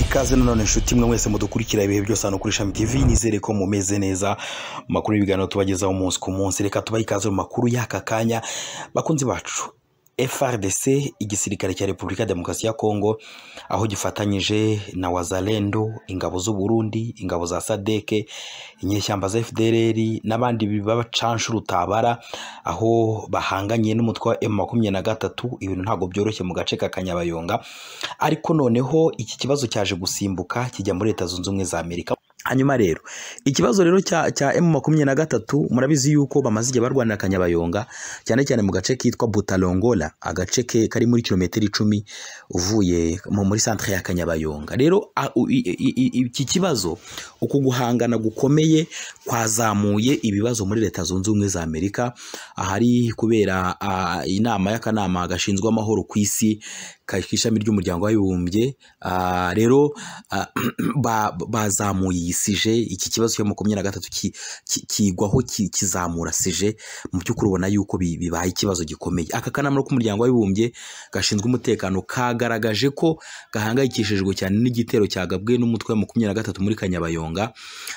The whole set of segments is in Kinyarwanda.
ikaze nanone inshuti mwe mwese mudukurikira ibihe byose hano kuri ishami tv nizere ko mumeze neza amakuru y'ibiganiro tubagezaho umunsi ku munsi reka tubahe ikaze mu makuru y'aka kanya bakunzi bacu frdc igisirikare cya repubulika ya demokarasi ya kongo aho gifatanyije na wazalendo ingabo z'u burundi ingabo za sadeke inyeshyamba za fdrr n'abandi bacanshuro utabara aho bahanganye n'umutwe wa m makumyabiri na gatatu ibintu ntabwo byoroshye mu gace ka kanyabayonga ariko noneho iki kibazo cyaje gusimbuka kijya muri leta zunze ubumwe za amerika hanyuma rero ikibazo rero cya cya M makumyabiri na gatatu murabizi yuko bamaze igihe barwanira Kanyabayonga cyane cyane mu gace kitwa Butalongola agace ke kari muri kilometero icumi uvuye mu- muri centre ya Kanyabayonga rero a- u- i- i- i- iki kibazo uku guhangana gukomeye kwazamuye ibibazo muri leta zunze ubumwe za Amerika ahari kubera ah, inama y'akanama gashinzwe amahoro ku isi ka- k'ishami ry'umuryango w'abibumbye Ah, rero ah, ba- bazamuye iyi sije iki kibazo cya makumyabiri na gatatu ki- ki- kigwaho ki- kizamura sije mu by'ukuri ubona yuko bi- bibaye ikibazo gikomeye aka kanama k'umuryango w'abibumbye gashinzwe umutekano kagaragaje ko gahangayikishijwe cyane n'igitero cyagabwe n'umutwe wa makumyabiri na gatatu muri kanyabayonga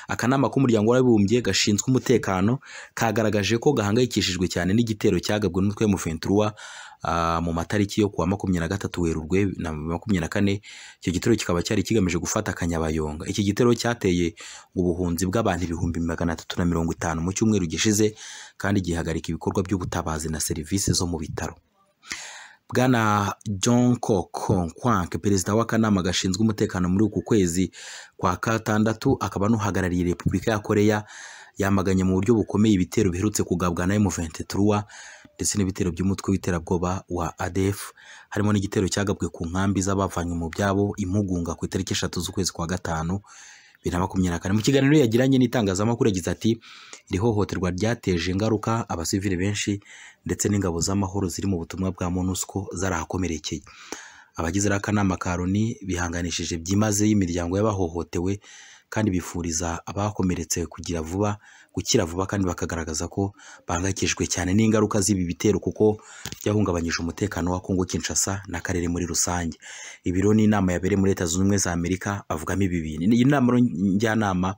akanama k'umuryango w'abibumbye gashinzwe umutekano kagaragaje ko gahangayikishijwe cyane n'igitero cyagabwe n'umutwe wa M23 ah, mu matariki yo kuwa makumyabiri na gatatu werurwe na makumyabiri na kane icyo gitero kikaba cyari kigamije gufata kanyabayonga iki gitero cyateye ubuhunzi bw'abantu ibihumbi magana atatu na mirongo itanu mu cyumweru gishize kandi gihagarika ibikorwa by'ubutabazi na serivisi zo mu bitaro bwana john kokonkwank perezida w'akanama gashinzwe umutekano muri uku kwezi kwa gatandatu akaba n'uhagarariye repubulika ya koreya yamaganye mu buryo bukomeye ibitero biherutse kugabwa na M23 ndetse n'ibitero by'umutwe w'iterabwoba wa ADF harimo n'igitero cyagabwe ku nkambi z'abavanywe mu byabo imugunga ku itariki eshatu z'ukwezi kwa gatanu bibiri na makumyabiri na kane mu kiganiro yagiranye n'itangazamakuru yagize ati iri hohoterwa ryateje ingaruka abasivili benshi ndetse n'ingabo z'amahoro ziri mu butumwa bwa MONUSCO zarahakomerekeye abagize iriya kanama ka Loni bihanganishije byimaze imiryango y'abahohotewe kandi bifuriza abakomeretse kugira vuba gukira vuba kandi bakagaragaza ko bahangayikishijwe cyane n'ingaruka z'ibi bitero kuko byahungabanyije umutekano wa Kongo Kinshasa n'akarere muri rusange ibiro n'inama yabereye muri leta zunze ubumwe za Amerika bavugamo ibi bintu iyi nama njyanama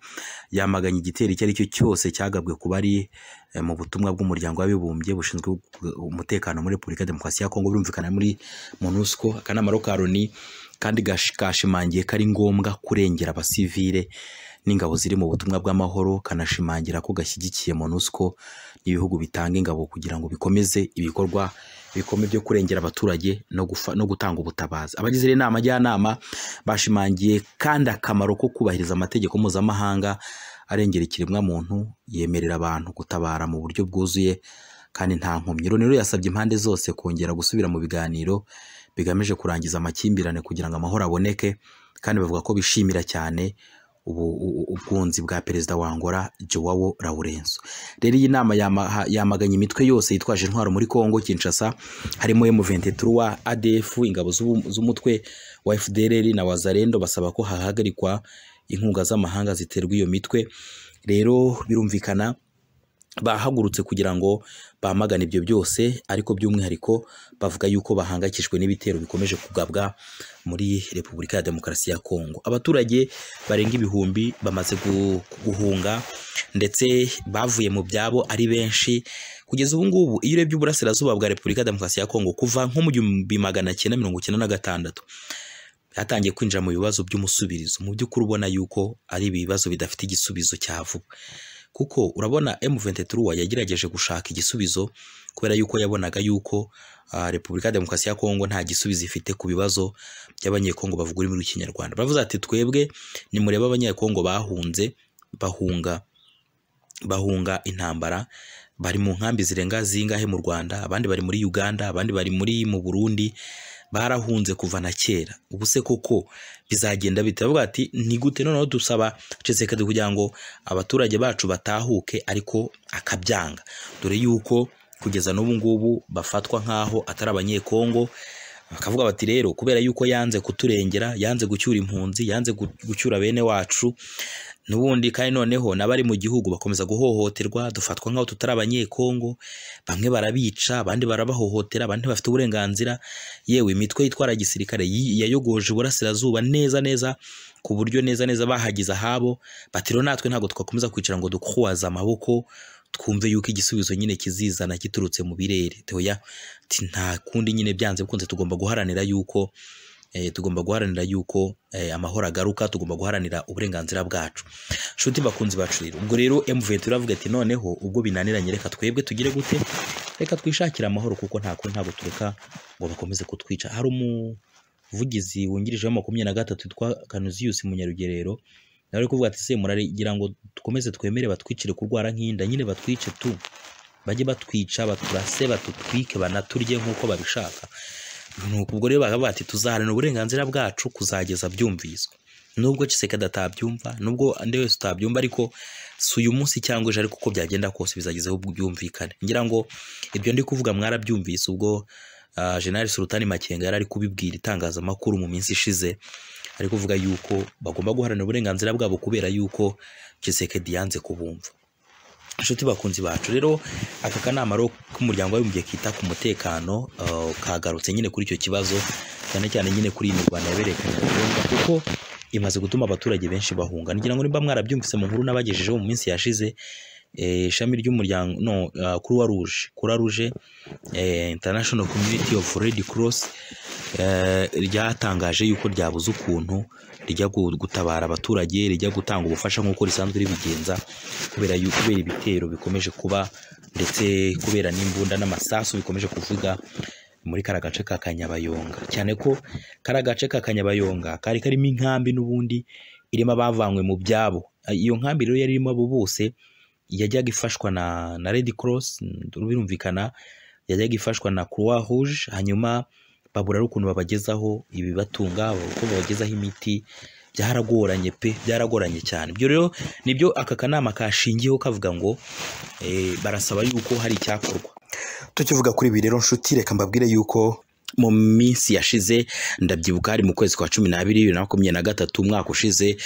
yamaganye igitero icyo ari cyo cyose cyagabwe ku bari eh, mu butumwa bw'umuryango w'abibumbye bushinzwe umutekano muri Repubulika ya Demokarasi ya Kongo birumvikana muri MONUSCO akanama ro ka Loni kandi gash- kashimangiye ko ari ngombwa kurengera abasivile n'ingabo ziri mu butumwa bw'amahoro kanashimangira ko gashyigikiye MONUSCO n'ibihugu bitanga ingabo kugira ngo bikomeze ibikorwa bikomeye byo kurengera abaturage no, gufa, no gutanga ubutabazi abagize iyi nama njyanama bashimangiye kandi akamaro ko kubahiriza amategeko mpuzamahanga arengera ikiremwamuntu yemerera abantu gutabara mu buryo bwuzuye kandi nta nkomyi Loni rero yasabye impande zose kongera gusubira mu biganiro bigamije kurangiza amakimbirane kugira ngo amahoro aboneke kandi bavuga ko bishimira cyane ubu- u- ubwunzi bwa perezida wa Angola Joao Lourenço rero iyi nama yama- yamaganye imitwe yose yitwaje intwaro muri Kongo Kinshasa harimo M23 ADF ingabo z'ubu- z'umutwe wa FDLR na Wazalendo basaba ko hahagarikwa inkunga z'amahanga ziterwa iyo mitwe rero birumvikana bahagurutse kugira ngo bamagane ibyo byose ariko by'umwihariko bavuga yuko bahangayikishijwe n'ibitero bikomeje kugabwa muri Repubulika ya Demokarasi ya Kongo abaturage barenga ibihumbi bamaze gu- guhunga ndetse bavuye mu byabo ari benshi kugeza ubu ngubu iyo urebye uburasirazuba bwa Repubulika ya Demokarasi ya Kongo kuva nko mu gihumbi magana cyenda mirongo icyenda na gatandatu yatangiye kwinjira mu bibazo by'umusubirizo mu by'ukuri ubona yuko ari ibibazo bidafite igisubizo cya vuba kuko urabona M23 yagerageje gushaka igisubizo kubera yuko yabonaga yuko ah, Repubulika ya Demokarasi ya Kongo nta gisubizo ifite ku bibazo by'abanyekongo bavuga ururimi rw'ikinyarwanda baravuze ati twebwe nimurebe abanyekongo bahunze bahunga bahunga intambara bari mu nkambi zirenga zingahe mu Rwanda abandi bari muri Uganda abandi bari muri mu Burundi barahunze kuva na kera ubu se koko bizagenda bite bavuga ati ni gute noneho dusaba cesekedi kugira ngo abaturage bacu batahuke ariko akabyanga dore yuko kugeza n'ubu ngubu bafatwa nk'aho atari abanyekongo bakavuga bati rero kubera yuko yanze kuturengera yanze gucyura impunzi yanze gu- gucyura bene wacu n'ubundi kandi noneho n'abari mu gihugu bakomeza guhohoterwa dufatwa nk'aho tutari abanyekongo bamwe barabica abandi barabahohotera abandi bafite uburenganzira yewe imitwe yitwara gisirikare yi- yayogoje uburasirazuba neza neza ku buryo neza neza bahagize ahabo bati rero natwe ntabwo twakomeza kwicara ngo dukwaze amaboko twumve yuko igisubizo nyine kizizana giturutse mu birere teoya ati nta kundi nyine byanze bikunze tugomba guharanira yuko eh, tugomba guharanira yuko eh, amahoro agaruka tugomba guharanira uburenganzira bwacu nshuti bakunzi bacu rero ubwo rero M23 iravuga ati noneho ubwo binaniranye reka twebwe tugire gute reka twishakire amahoro kuko nta kundi ntabwo tureka ngo bakomeze kutwica hari umuvugizi wungirije wa makumyabiri na gatatu witwa Kanuzius Munyarugerero nawe ari kuvuga ati se muragira ngo dukomeze twemere batwicire kurwara nk'inda nyine batwice tu bajye batwica baturase batutwike banaturye nk'uko babishaka nuko ubwo rero bakaba bati tuzaharanira uburenganzira bwacu kuzageza byumviswe nubwo Tshisekedi atabyumva nubwo andi wese utabyumva ariko si uyu munsi cyangwa ejo ariko uko byagenda kose bizagezeho byumvikane ngira ngo ibyo ndi kuvuga mwarabyumvise ubwo ah, General Sultani Makenga yari ari kubibwira itangazamakuru mu minsi ishize ari kuvuga yuko bagomba guharanira uburenganzira bwabo kubera yuko Tshisekedi yanze kubumva inshuti bakunzi bacu rero aka kanama rero k'umuryango w'abibumbye kita ku mutekano uh, kagarutse nyine kuri icyo kibazo cyane cyane nyine kuri iyi mirwano yabereye ku Nyarugenge kuko imaze gutuma abaturage benshi bahunga ngira ngo nimba mwarabyumvise mu nkuru nabagejejeho mu minsi yashize eh, ishami ry'umuryango no uh, Croix Rouge Croix Rouge eh, International Community of Red Cross eh, ryatangaje yuko ryabuze ukuntu rijya gu- gutabara abaturage rijya gutanga ubufasha nk'uko risanzwe ribigenza kubera yu- kubera ibitero bikomeje kuba ndetse kubera n'imbunda n'amasasu bikomeje kuvuga muri kariya gace ka Kanyabayonga cyane ko kariya gace ka Kanyabayonga kari karimo inkambi n'ubundi irimo abavanywe mu byabo iyo nkambi rero yari irimo abo bose yajyaga ifashwa na na Red Cross mm, birumvikana yajyaga ifashwa na Croix Rouge hanyuma babura ari ukuntu babagezaho ibibatunga uko babagezaho imiti byaragoranye pe byaragoranye cyane ibyo rero nibyo aka kanama kashingiyeho kavuga ngo eh, barasaba yuko hari icyakorwa tukivuga kuri ibi rero nshuti reka mbabwire yuko mu minsi yashize ndabyibuka hari mu kwezi kwa cumi n'abiri bibiri na makumyabiri na gatatu umwaka ushize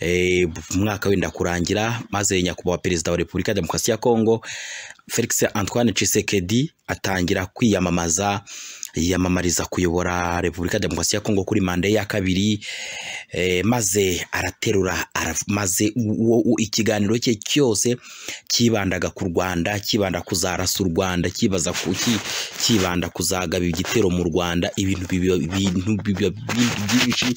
eh, umwaka wenda kurangira maze nyakubahwa perezida wa repubulika ya demokarasi ya kongo felix antoine Tshisekedi atangira kwiyamamaza yiyamamariza kuyobora repubulika ya demokarasi ya kongo kuri manda ye ya kabiri eh, maze araterura araf- maze uwo- uwo- ikiganiro cye cyose cyibandaga ku rwanda cyibanda kuzarasa u rwanda cyibaza ku ki- cyibanda kuzagaba igitero mu rwanda ibintu biba- ibintu biba byinshi- byinshi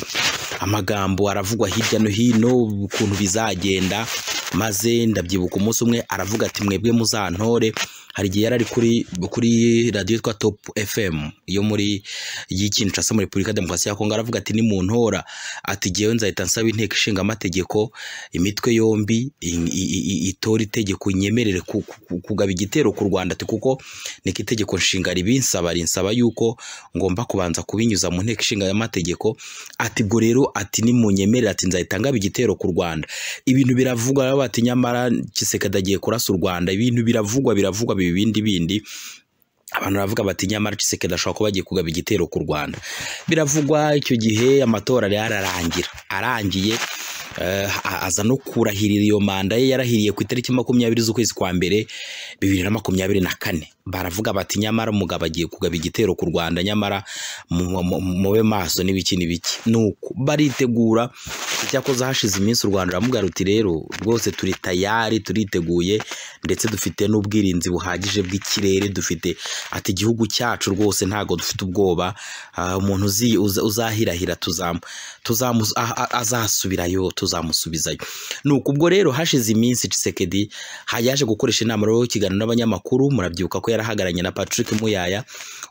amagambo aravugwa hirya no hino ukuntu bizagenda maze ndabyibuka umunsi umwe aravuga ati mwebwe muzantore hari igihe yari ari kuri kuri radiyo yitwa top fm yo muri y'ikinshasa muri repubulika ya demokarasi ya kongo aravuga ati nimuntora ati jyewe nzahita nsaba inteko ishinga amategeko imitwe yombi i- i- i- itora itegeko nyemerere ku- ku- kugaba igitero ku rwanda ati kuko niko itegeko nshinga ribinsaba rinsaba yuko ngomba kubanza kubinyuza mu nteko ishinga amategeko ati ubwo rero ati nimunyemerere ati nzahita ngaba igitero ku rwanda ibintu biravugwa baba bati nyamara Tshisekedi agiye kurasa u rwanda ibintu biravugwa biravugwa biba ibindi bindi abantu baravuga bati nyamara Tshisekedi ashobora kuba agiye kugaba igitero ku Rwanda biravugwa icyo gihe amatora yari ararangira arangiye eh, a- aza no kurahirira iyo manda ye yarahiriye ku itariki makumyabiri z'ukwezi kwa mbere bibiri na makumyabiri na kane baravuga bati nyamara umugabo agiye kugaba igitero ku Rwanda nyamara mu- mu- mube maso n'ibiki n'ibiki nuko baritegura icyakoze hashize iminsi u Rwanda ruramuga ruti rero rwose turi tayari turiteguye ndetse dufite n'ubwirinzi buhagije bw'ikirere dufite ati igihugu cyacu rwose ntago dufite ubwoba Ah, umuntu uzi- uza- uzahirahira tuzamu tuzamu a- a- azasubirayo tuzamusubizayo nuko ubwo rero hashize iminsi Tshisekedi ha- yaje gukoresha inama rero ikiganiro n'abanyamakuru murabyibuka ko yarahagararanye na Patrick Muyaya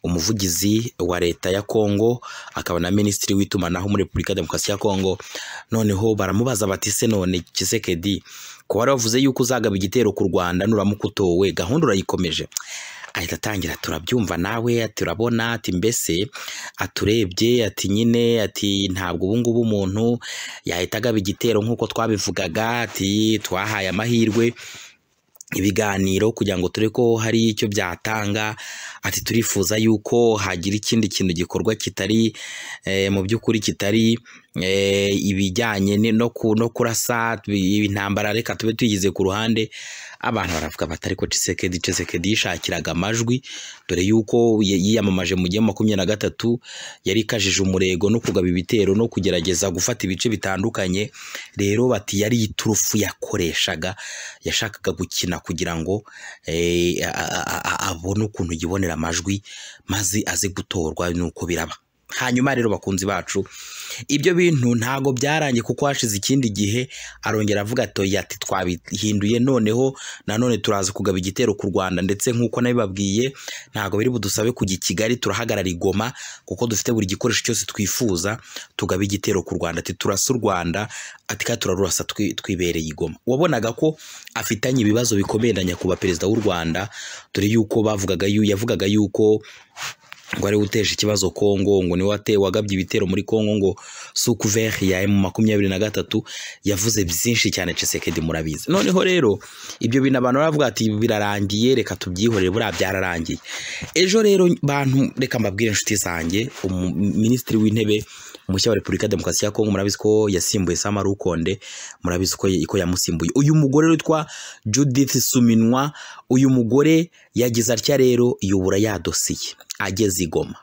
umuvugizi wa leta ya Kongo akaba na minisitiri w'itumanaho muri Repubulika ya Demokarasi ya Kongo noneho baramubaza bati se none Tshisekedi ko wari wavuze yuko uzagaba igitero ku Rwanda nuramuka utowe gahunda urayikomeje ahita atangira turabyumva nawe turabona ati mbese aturebye ati nyine ati ntabwo ubu ngubu umuntu yahita agaba igitero nk'uko twabivugaga ati twahaye amahirwe ibiganiro kugira ngo turebe ko hari icyo byatanga ati turifuza yuko hagira ikindi kintu gikorwa kitari eh, mu by'ukuri kitari eh, ibijyanye ni- no ku- no kurasa ibi- intambara reka tube tuyigize ku ruhande abantu baravuga batari ko Tshisekedi Tshisekedi yishakiraga amajwi dore yuko ye- yiyamamaje mu gihe makumyabiri na gatatu yari ikajije umurego no kugaba ibitero no kugerageza gufata ibice bitandukanye rero bati yari iturufu yakoreshaga yashakaga gukina kugira ngo eh, a- a- a- a- abone ukuntu yibonera amajwi maze aze gutorwa nuko biraba hanyuma rero bakunzi bacu ibyo bintu ntago byarangiye kuko hashize ikindi gihe arongera avuga ati ati twabihinduye noneho nanone turaza kugaba igitero ku rwanda ndetse nk'uko nabibabwiye ntago biri budusabe kujya i kigali turahagarara i goma kuko dufite buri gikoresho cyose twifuza tugaba igitero ku rwanda ati turasa u rwanda ati kandi turarurasa twi- twibereye i goma wabonaga ko afitanye ibibazo bikomeye na nyakubahwa perezida w'u rwanda dore yuko bavugaga yu yavugaga yuko ngo ari we uteje ikibazo Kongo ngo niwe wate wagabye ibitero muri Kongo ngo sukuveri ya emu makumyabiri na gatatu yavuze byinshi cyane Tshisekedi murabizi noneho rero ibyo bintu abantu baravuga ati birarangiye reka tubyihorere buriya byararangiye ejo rero bantu reka mbabwire inshuti zanjye umu- minisitiri w'intebe mushya wa repubulika ya demokarasi ya kongo murabizi ko yasimbuye sama rukonde murabizi ko ko yamusimbuye uyu mugore witwa judith suminwa uyu mugore yagize atya rero yubura ya dosiye ageze i goma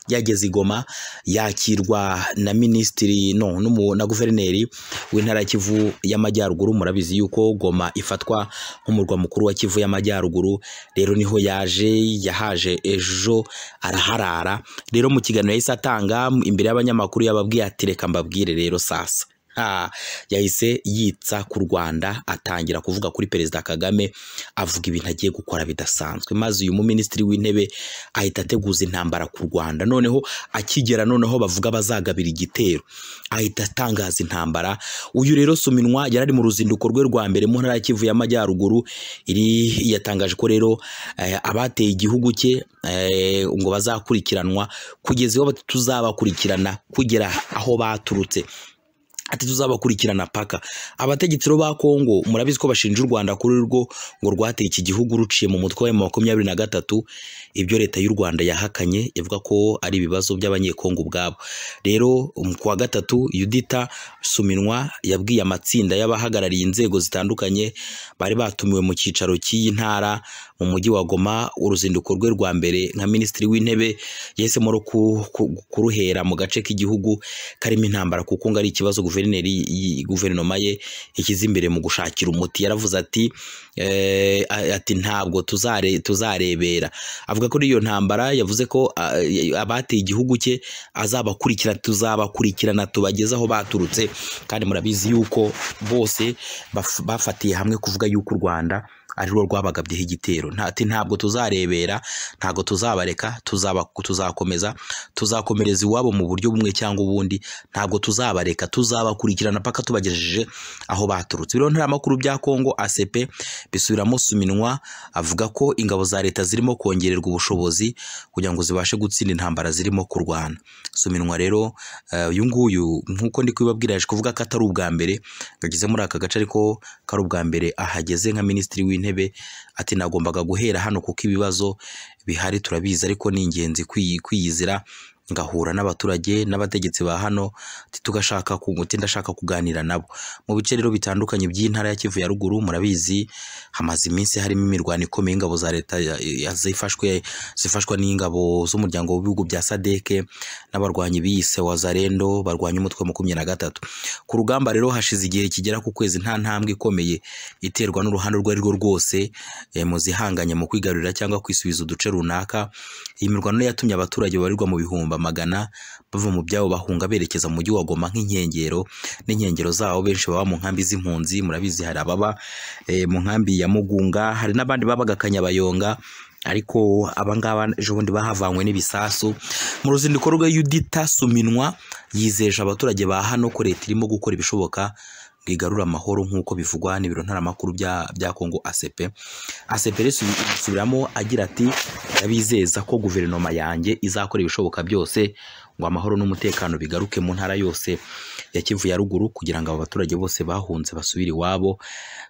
yageze i goma yakirwa na minisitiri no n'umu- na guverineri w'intara ya kivu y'amajyaruguru murabizi yuko goma ifatwa nk'umurwa mukuru wa kivu y'amajyaruguru rero niho yaje yahaje ejo araharara rero mu kiganiro yahise atanga imbere y'abanyamakuru yababwiye ati reka mbabwire rero sasa Ah, yahise yitsa ku rwanda atangira kuvuga kuri perezida kagame avuga ibintu agiye gukora bidasanzwe maze uyu muminisitiri w'intebe ahita ateguza intambara ku rwanda noneho akigera noneho bavuga bazagabira igitero ahita atangaza intambara uyu rero suminwa yari ari mu ruzinduko rwe rwa mbere mu ntara ya kivu y'amajyaruguru iri yatangaje ko rero eh, abateye igihugu cye eh, ngo bazakurikiranwa kugeza aho tuzabakurikirana kugera aho baturutse ati tuzabakurikirana paka abategetsi bo ba Kongo murabizi ko bashinja u Rwanda kuri rwo ngo rwateye iki gihugu ruciye mu mutwe wa makumyabiri na gatatu ibyo leta y'u Rwanda yahakanye ivuga ko ari ibibazo by'abanyekongo ubwabo rero um, ku wa gatatu Yudita Suminwa yabwiye amatsinda y'abahagarariye inzego zitandukanye bari batumiwe mu cyicaro cy'iyi ntara mu mujyi wa Goma uruzinduko rwe rwa mbere nka minisitiri w'intebe yahisemo no ku- ku- kuruhera mu gace k'igihugu karimo intambara kuko ngo ari ikibazo guverineri y- guverinoma ye yashyize imbere mu gushakira umuti yaravuze ati eh, a- ati ntabwo tuzare tuzarebera avuga kuri iyo ntambara yavuze ko ah, y- abateye igihugu cye azabakurikira tuzabakurikirana tubageze aho baturutse kandi murabizi yuko bose baf- bafatiye hamwe kuvuga yuko u Rwanda ari rwo rwabagabyeho igitero Nta- ati ntabwo tuzarebera ntabwo tuzabareka tuzaba tuzakomeza tuzakomereza iwabo mu buryo bumwe cyangwa ubundi ntabwo tuzabareka tuzabakurikirana paka tubagejeje aho baturutse biriho ntara makuru bya Kongo ACP bisubiramo suminwa avuga ko ingabo za leta zirimo kongererwa ubushobozi kugira ngo zibashe gutsinda intambara zirimo kurwana suminwa rero eh, uyu nguyu nkuko ndi kubibabwira yaje kuvuga ko atari ubwa mbere ngageze muri aka gace ariko ko ari ubwa mbere ahageze nka minisitiri w'intebe ati nagombaga guhera hano kuko ibibazo bihari turabizi ariko ni ingenzi kwiyi- kwiyizira ngahura n'abaturage n'abategetsi ba hano ati tugashaka kunguti ndashaka kuganira nabo mu bice rero bitandukanye by'intara ya Kivu ya ruguru murabizi hamaze iminsi harimo imirwano ikomeye ingabo za leta ya- ya- zifashwe zifashwa n'ingabo z'umuryango w'ibihugu bya Sadeke n'abarwanyi biyise Wazalendo barwanya umutwe wa makumyabiri na gatatu ku rugamba rero hashize igihe kigera ku kwezi nta ntambwe ikomeye iterwa n'uruhande urwo ari rwo rwose eh, mu zihanganye mu kwigarurira cyangwa kwisubiza uduce runaka iyi mirwano yatumye abaturage babarirwa mu bihumbi amagana bava mu byabo bahunga berekeza mu mujyi wa Goma nk'inkengero n'inkengero zawo benshi baba mu nkambi z'impunzi murabizi hari ababa eh, mu nkambi ya Mugunga hari n'abandi babaga Kanyabayonga ariko abangaba ejo bundi bahavanywe n'ibisasu mu ruzinduko rwe Yudita Suminwa yizeje abaturage ba hano ko leta irimo gukora ibishoboka ngo igarure amahoro nk'uko bivugwa n'ibiro ntaramakuru bya bya Kongo ACP aseperesi subiramo agira ati ndabizeza ko guverinoma yanjye izakora ibishoboka byose ngo amahoro n'umutekano bigaruke mu ntara yose ya Kivu ya ruguru kugira ngo abo baturage bose bahunze basubire iwabo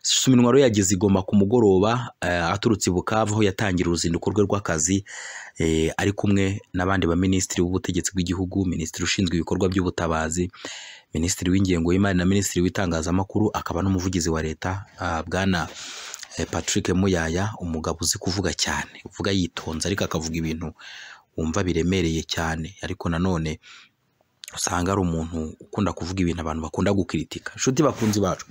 Suminwa rero yageze igoma ku mugoroba eh, aturutse i Bukavu aho yatangira uruzinduko rwe rw'akazi eh, ari kumwe n'abandi baminisitiri b'ubutegetsi bw'igihugu minisitiri ushinzwe ibikorwa by'ubutabazi minisitiri w'ingengo y'imari na minisitiri w'itangazamakuru akaba n'umuvugizi wa leta ah, bwana eh, Patrick Muyaya umugabo uzi kuvuga cyane uvuga yitonze ariko akavuga ibintu wumva biremereye cyane ariko nanone usanga ari umuntu ukunda kuvuga ibintu abantu bakunda gukritika inshuti bakunzi bacu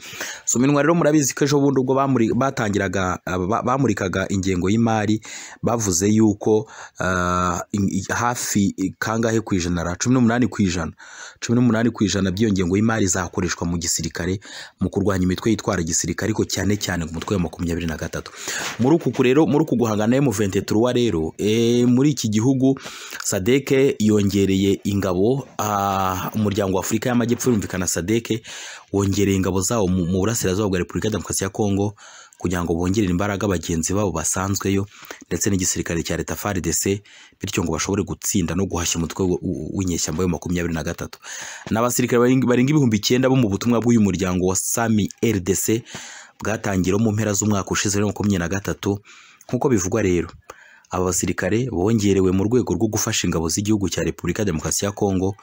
suminwa rero murabizi ko ejo bundi ubwo bamuri- batangiraga ba- bamurikaga ingengo y'imari bavuze yuko ah, in- i- hafi kangahe ku ijana cumi n'umunani ku ijana cumi n'umunani ku ijana by'iyo ngengo y'imari zakoreshwa mu gisirikare mu kurwanya imitwe yitwara gisirikare ariko cyane cyane ku mutwe wa makumyabiri na gatatu muri uku rero muri uku guhangana M23 rero eh, muri iki gihugu sadeke yongereye ingabo ah, umuryango wa afurika y'amajyepfo birumvikana sadeke wongereye ingabo zawo mu mu burasirazuba bwa repubulika ya demokarasi ya kongo kugira ngo bongerere imbaraga bagenzi babo basanzweyo ndetse n'igisirikare cya leta frdc bityo ngo bashobore gutsinda no guhashya umutwe w- w- w'inyeshyamba yo makumyabiri na gatatu ni abasirikare barenga barenga ibihumbi icyenda bo mu butumwa bw'uyu muryango wa sami rdc bwatangiwe mu mpera z'umwaka ushize wa makumyabiri na gatatu nk'uko bivugwa rero aba basirikare bongerewe mu rwego rwo gufasha ingabo z'igihugu cya Repubulika ya Demokarasi ya Kongo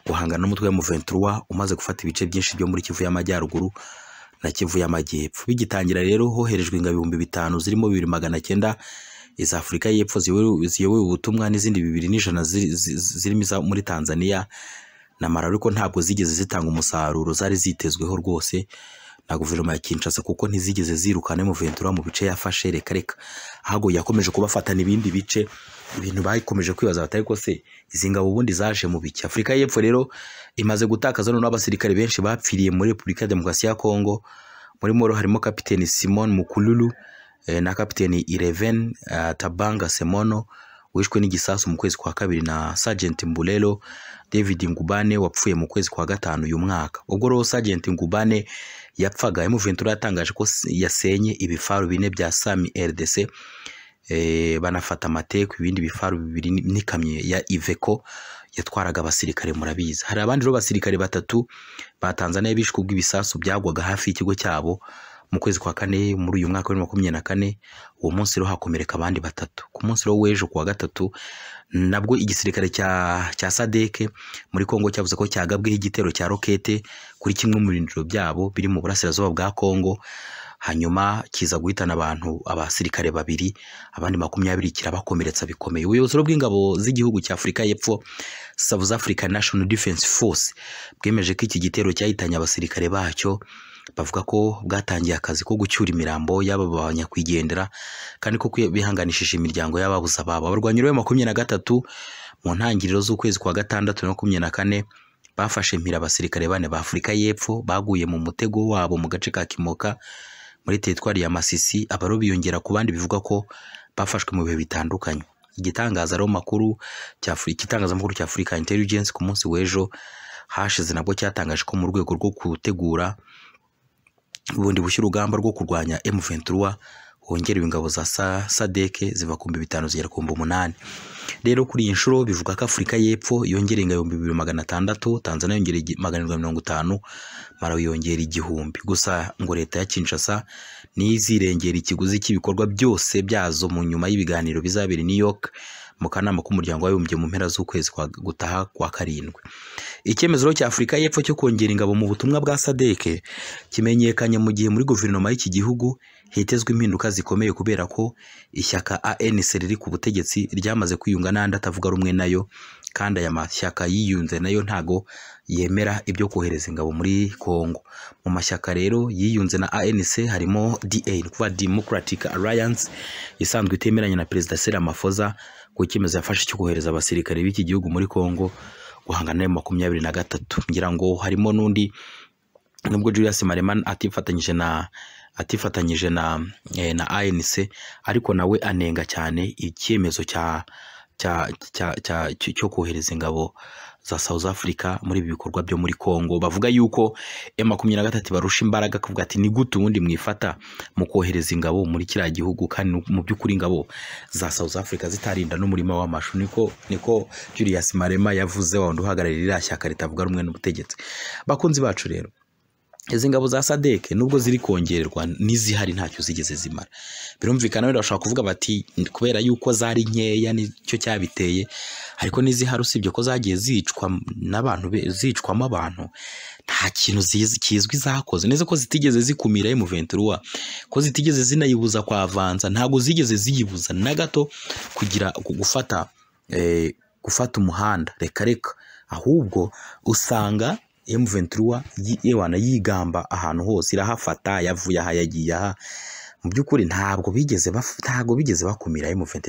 guhangana n'umutwe wa M23 umaze gufata ibice byinshi byo muri Kivu y'Amajyaruguru na Kivu y'Amajyepfo bigitangira rero hoherejwe ingabo ibihumbi bitanu zirimo bibiri magana cyenda iza Afurika y'Epfo ziyobowe ziyobowe ubutumwa n'izindi bibiri n'ijana ziri- zi- zi- zirimo iza muri Tanzania na Malawi ariko ntabwo zigeze zitanga umusaruro zari zitezweho rwose na guverinoma ya Kinshasa kuko ntizigeze zirukana M23 mu bice yafashe reka reka ahubwo yakomeje kubafatana ibindi bice ibintu bakomeje kwibaza batari ko se izi ngabo ubundi zaje mu biki afurika y'epfo rero imaze gutakaza noneho abasirikare benshi bapfiriye muri repubulika ya demokarasi ya kongo muri moro harimo kapiteni simon mukululu eh, na kapiteni ireven eh, tabanga semono wishwe n'igisasu mu kwezi kwa kabiri na sergent mbulelo david ngubane wapfuye mu kwezi kwa gatanu uyu mwaka ubwo rero sergent ngubane yapfaga emuventura yatangaje ko s- yasenye ibifaru bine bya sami rdc eh, banafata amateku ibindi bifaru bibiri ni- n'ikamyo ya Iveco yatwaraga abasirikare murabizi hari abandi rero basirikare batatu ba Tanzania bishwe ubw'ibisasu byagwaga hafi y'ikigo cyabo mu kwezi kwa kane muri uyu mwaka wa bibiri na makumyabiri na kane uwo munsi rero hakomereka abandi batatu ku munsi rero w'ejo ku wa gatatu nabwo igisirikare cya cya Sadeke muri Kongo cyavuze ko cyagabweho igitero cya rokete kuri kimwe mu birindiro byabo biri mu burasirazuba bwa Kongo hanyuma kiza guhitana abantu abasirikare babiri abandi makumyabiri kirabakomeretsa bikomeye ubuyobozi rero bw'ingabo z'igihugu cya afurika y'epfo south africa national defense force bwemeje ko iki gitero cyahitanye abasirikare bacyo bavuga ko bwatangiye akazi ko gucyura imirambo y'aba ba nyakwigendera kandi ko kwi- bihanganishije imiryango y'ababuze ababo abarwanyi rero makumyabiri na gatatu mu ntangiriro z'ukwezi kwa gatandatu na makumyabiri na kane bafashe mpira abasirikare bane ba afurika y'epfo baguye mu mutego wabo mu gace ka kimoka muri teritwari ya Masisi abaro biyongera ku bandi bivugwa ko bafashwe mu bihe bitandukanye igitangaza rero makuru cya Afri- igitangazamakuru cya Africa Intelligence ku munsi w'ejo hashize nabwo cyatangaje ko mu rwego rwo gutegura ubundi bushya urugamba rwo kurwanya M23 hongerewe ingabo za Sa- SADC ziva ku bihumbi bitanu zigera ku bihumbi umunani rero kuri iyi nshuro bivuga ko afurika y'epfo yongereye ingabo ibihumbi bibiri magana atandatu tanzania yongera igi- magana arindwi na mirongo itanu marawi yongera igihumbi gusa ngo leta ya kinshasa niyo izirengera ikiguzi cy'ibikorwa byose byazo mu nyuma y'ibiganiro bizabera i new york mu kanama k'umuryango w'abibumbye mu mpera z'ukwezi kwa gutaha kwa karindwi icyemezo rero cya afurika y'epfo cyo kongera ingabo mu butumwa bwa sadeke kimenyekanye mu gihe muri guverinoma y'iki gihugu hitezwe impinduka zikomeye kubera ko ishyaka ANC riri ku butegetsi ryamaze kwiyunga n'andi atavuga rumwe nayo kandi aya mashyaka yiyunze nayo ntago yemera ibyo kohereza ingabo muri Kongo mu mashyaka rero yiyunze na ANC harimo DA ni kuvuga Democratic Alliance isanzwe itemeranya na Perezida Cyril Ramaphosa ku cyemezo yafashe cyo kohereza abasirikare b'iki gihugu muri Kongo guhangana nayo makumyabiri na gatatu ngira ngo harimo n'undi nubwo Julius Mareman atifatanyije na atifatanyije na eh, na ANC ariko nawe anenga cyane icyemezo cya cya- cya- cya- cyo cyo kohereza ingabo za South Africa muri ibi bikorwa byo muri Congo bavuga yuko M makumyabiri na gatatu barusha imbaraga akavuga ati ni gute ubundi mwifata mu kohereza ingabo muri kiriya gihugu kandi mu by'ukuri ingabo za South Africa zitarinda n'umurima w'amashu niko niko Julius Marema yavuze wawundi uhagarariye iriya shyaka ritavuga rumwe n'ubutegetsi bakunzi bacu rero izi ngabo za sadeke nubwo ziri kongererwa n'izihari ntacyo zigeze zimara birumvikana wenda bashobora kuvuga bati kubera yuko zari nkeya nicyo cyabiteye ariko n'izihari usibye ko zagiye zicwa n'abantu be- zicwamo abantu nta kintu zizi- kizwi zakoze neza ko zitigeze zikumira emuventuruwa ko zitigeze zinayibuza kwavanza ntabwo zigeze ziyibuza na gato kugira gufata eh, gufata umuhanda reka reka ahubwo usanga M23 yi- ewana yigamba ahantu hose irahafata yavuye aha yagiye aha mu by'ukuri ntabwo bigeze baf- ntabwo bigeze bakumira M23